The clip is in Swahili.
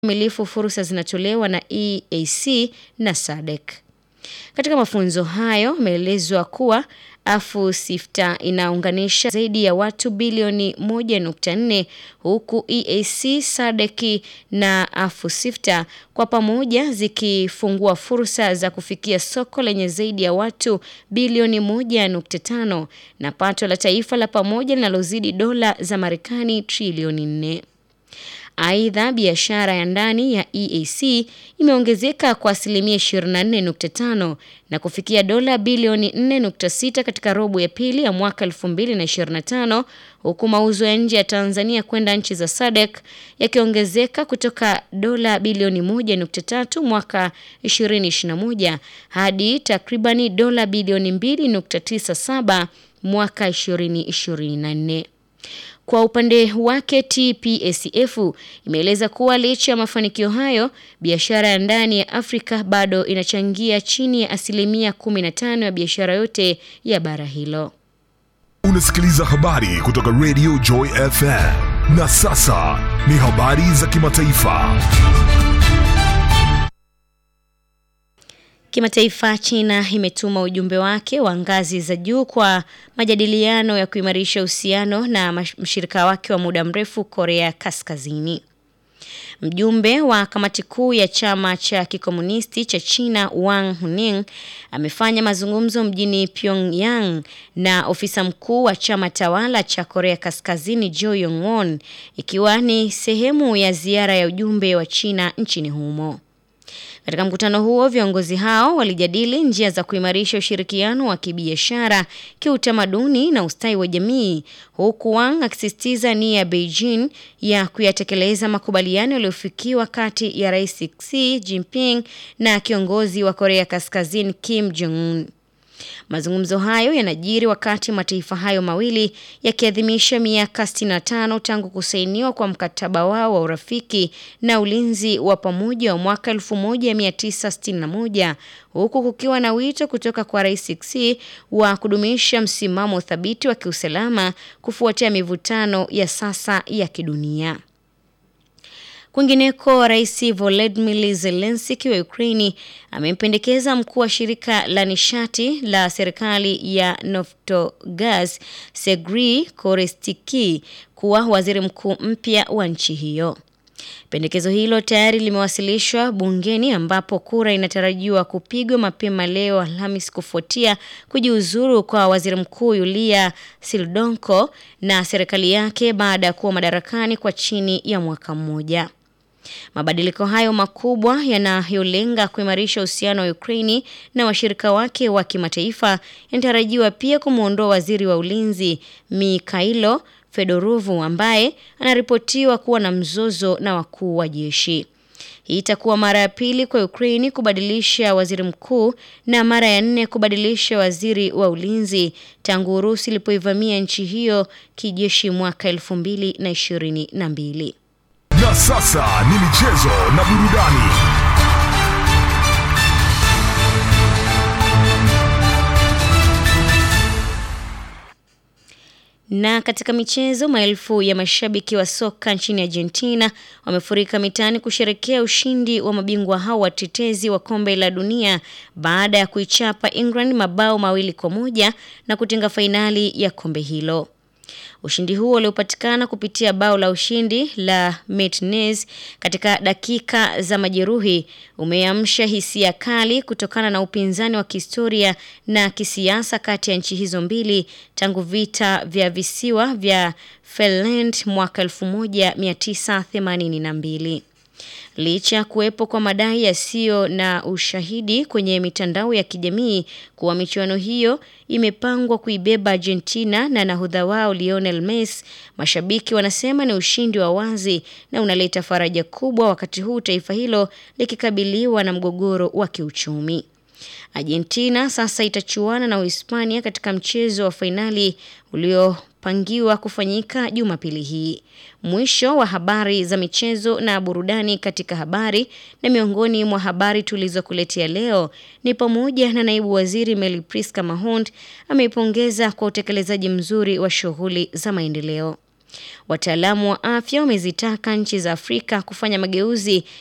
milifu fursa zinatolewa na EAC na SADC. Katika mafunzo hayo imeelezwa kuwa AfroSIFTA inaunganisha zaidi ya watu bilioni 1.4 huku EAC, SADC na AfroSIFTA kwa pamoja zikifungua fursa za kufikia soko lenye zaidi ya watu bilioni 1.5 na pato la taifa la pamoja linalozidi dola za Marekani trilioni 4. Aidha, biashara ya ndani ya EAC imeongezeka kwa asilimia 24.5 na kufikia dola bilioni 4.6 katika robo ya pili ya mwaka 2025 huku mauzo ya nje ya Tanzania kwenda nchi za SADC yakiongezeka kutoka dola bilioni 1.3 mwaka 2021 hadi takribani dola bilioni 2.97 mwaka 2024. Kwa upande wake TPACF imeeleza kuwa licha ya mafanikio hayo, biashara ya ndani ya Afrika bado inachangia chini ya asilimia 15 ya biashara yote ya bara hilo. Unasikiliza habari kutoka Radio Joy FM. Na sasa ni habari za kimataifa. Kimataifa, China imetuma ujumbe wake wa ngazi za juu kwa majadiliano ya kuimarisha uhusiano na mshirika wake wa muda mrefu Korea Kaskazini. Mjumbe wa kamati kuu ya chama cha kikomunisti cha China Wang Huning amefanya mazungumzo mjini Pyongyang na ofisa mkuu wa chama tawala cha Korea Kaskazini Jo Yong-won ikiwa ni sehemu ya ziara ya ujumbe wa China nchini humo. Katika mkutano huo viongozi hao walijadili njia za kuimarisha ushirikiano wa kibiashara, kiutamaduni na ustawi wa jamii, huku Wang akisisitiza nia ya Beijing ya kuyatekeleza makubaliano yaliyofikiwa kati ya Rais Xi Jinping na kiongozi wa Korea Kaskazini Kim Jong Un. Mazungumzo hayo yanajiri wakati mataifa hayo mawili yakiadhimisha miaka 65 tangu kusainiwa kwa mkataba wao wa urafiki na ulinzi wa pamoja wa mwaka 1961 huku kukiwa na wito kutoka kwa Rais Xi wa kudumisha msimamo thabiti wa kiusalama kufuatia mivutano ya sasa ya kidunia. Kwingineko, Rais Volodymyr Zelensky wa Ukraini amempendekeza mkuu wa shirika la nishati la serikali ya Naftogaz Sergei Korestiki kuwa waziri mkuu mpya wa nchi hiyo. Pendekezo hilo tayari limewasilishwa bungeni ambapo kura inatarajiwa kupigwa mapema leo Alhamis kufuatia kujiuzuru kwa waziri mkuu Yulia Sildonko na serikali yake baada ya kuwa madarakani kwa chini ya mwaka mmoja. Mabadiliko hayo makubwa yanayolenga kuimarisha uhusiano wa Ukraini na washirika wake wa kimataifa yanatarajiwa pia kumwondoa waziri wa ulinzi Mikhailo Fedorovu ambaye anaripotiwa kuwa na mzozo na wakuu wa jeshi. Hii itakuwa mara ya pili kwa Ukraini kubadilisha waziri mkuu na mara ya nne kubadilisha waziri wa ulinzi tangu Urusi ilipoivamia nchi hiyo kijeshi mwaka elfu mbili na ishirini na mbili. Na sasa ni michezo na burudani. Na katika michezo, maelfu ya mashabiki wa soka nchini Argentina wamefurika mitaani kusherekea ushindi wa mabingwa hao watetezi wa kombe la dunia baada ya kuichapa England mabao mawili kwa moja na kutinga fainali ya kombe hilo. Ushindi huo uliopatikana kupitia bao la ushindi la Martinez katika dakika za majeruhi umeamsha hisia kali kutokana na upinzani wa kihistoria na kisiasa kati ya nchi hizo mbili tangu vita vya visiwa vya Falkland mwaka 1982. Licha ya kuwepo kwa madai yasiyo na ushahidi kwenye mitandao ya kijamii kuwa michuano hiyo imepangwa kuibeba Argentina na nahodha wao Lionel Messi, mashabiki wanasema ni ushindi wa wazi na unaleta faraja kubwa wakati huu taifa hilo likikabiliwa na mgogoro wa kiuchumi. Argentina sasa itachuana na Uhispania katika mchezo wa fainali uliopangiwa kufanyika Jumapili hii. Mwisho wa habari za michezo na burudani katika habari na miongoni mwa habari tulizokuletea leo ni pamoja na naibu waziri Meli Priska Mahond ameipongeza kwa utekelezaji mzuri wa shughuli za maendeleo. Wataalamu wa afya wamezitaka nchi za Afrika kufanya mageuzi